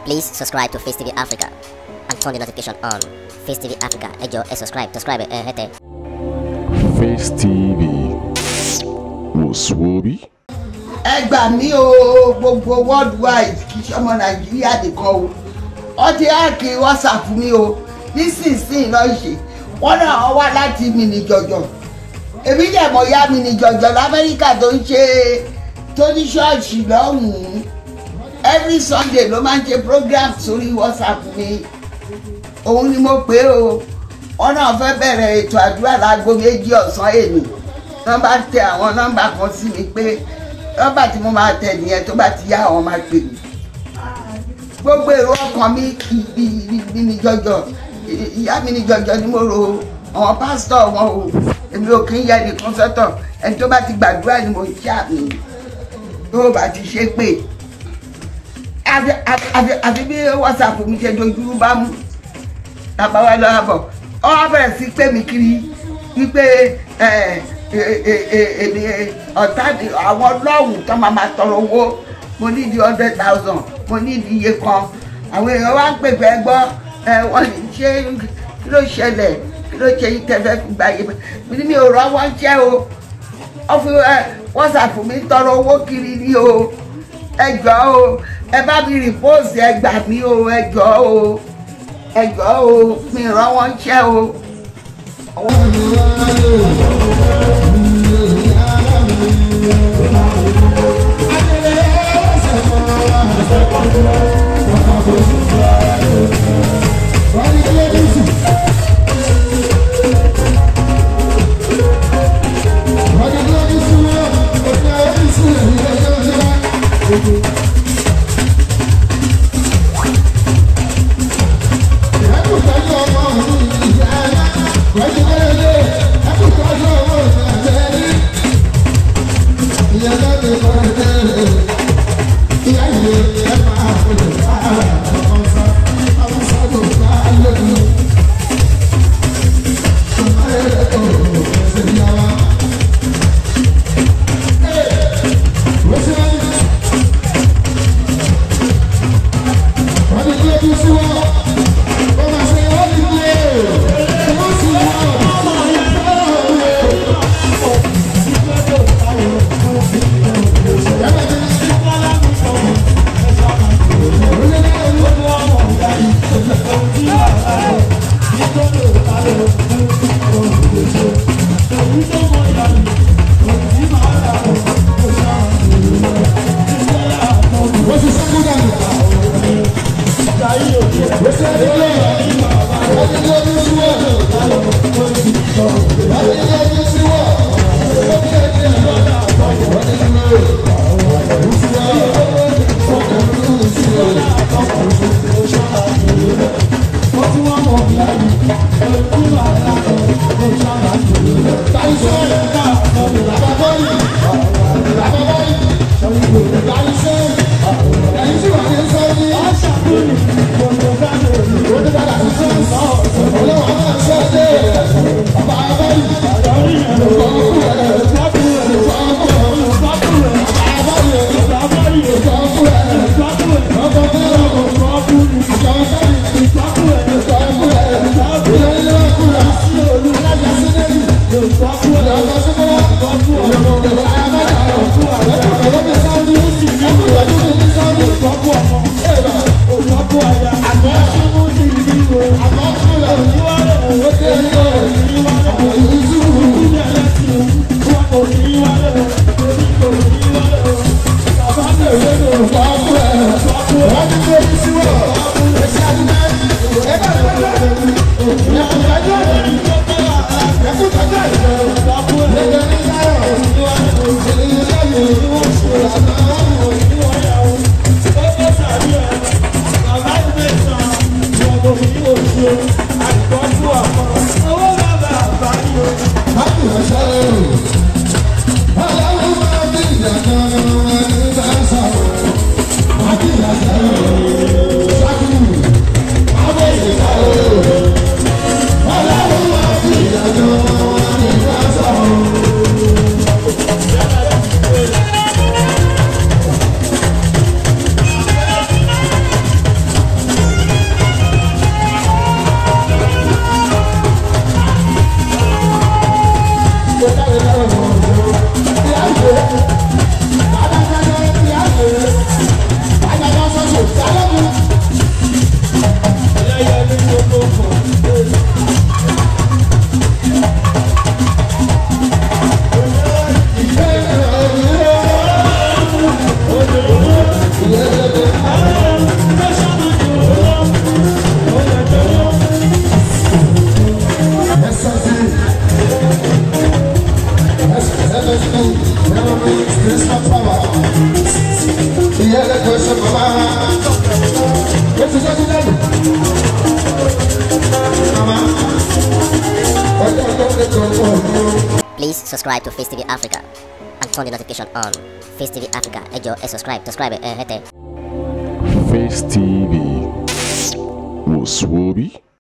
Please subscribe to Face TV Africa and turn the notification on. Face TV Africa, ẹ jọ̀ọ́ ẹ subscribe, subscribe ẹ hẹ́tẹ̀. Face TV wòsùwòbí. ẹ gbà mí o gbogbo worldwide kì í ṣọmọ nàìjíríà nìkan o ọtí áàkì whatsapp mi o nísinsìnyí lọ ṣe wọn náà wá láti mi ní jọjọ èmi dẹ̀ mọ̀ ya mi ní jọjọ lamẹ́ríkà tó ń ṣe tó ní ṣọ́ọ̀ṣì lọ́hùn-ún every sunday ló máa ń ṣe program sórí whatsapp mi òun ni mo pè o wọn náà fẹ́ bẹ̀rẹ̀ ètò àdúrà láago méjì ọ̀sán èmi nọ́mbà tẹ àwọn nọ́mbà kan sí mi pé nọ́mbà tí mo máa tẹ nìyẹn tó bá ti yá àwọn máa pè mí gbogbo èrò ọkàn mi mi ní jọjọ ìyá mi ní jọjọ ni mo rò ó àwọn pásítọ̀ wọn o èmi ò kí ń yẹ nìkan sọ́tọ̀ ẹni tó bá ti gbàdúrà ni mo ń ṣe àmì tó bá ti ṣe pé àfi bí whatsapp mi ṣe dojú bá mú tàbá wa lọ́wọ́ bọ̀ ọ wá bẹ̀rẹ̀ sí pé mi kiri wípé èmi ọ̀tá àwọn lọ́hùn tó máa ma tọrọ owó mo ní di hundred thousand mo ní di iye kan àwọn èèyàn wá ń pè fẹ́ gbọ́ wọ́n ní ṣé kí ló ṣẹlẹ̀ kí ló ṣe yín tẹ́fẹ́ fi gba iye mi ní mi ò rọ́ wọ́n jẹ́ o wọ́n fi wọ́sàpù mi tọrọ owó kiri ní o ẹ jọ̀ọ́ o ẹ bá mi rìpọ́ọ̀sì ẹ gbà mí o ẹ jọ̀ọ́ o ẹ jọ̀ọ́ o mi rọ́ wọ́n jẹ́ o. Thank you. ti sọ́jú lẹ́nu. Màmá ọjọ́ tó ń tó ń bọ̀. Please subscribe to Face TV Africa and turn the notification on. Face TV Africa, ẹ jọ̀ọ́ ẹ subscribe, subscribe ẹ hẹ́tẹ̀. Face TV. Was Swoby?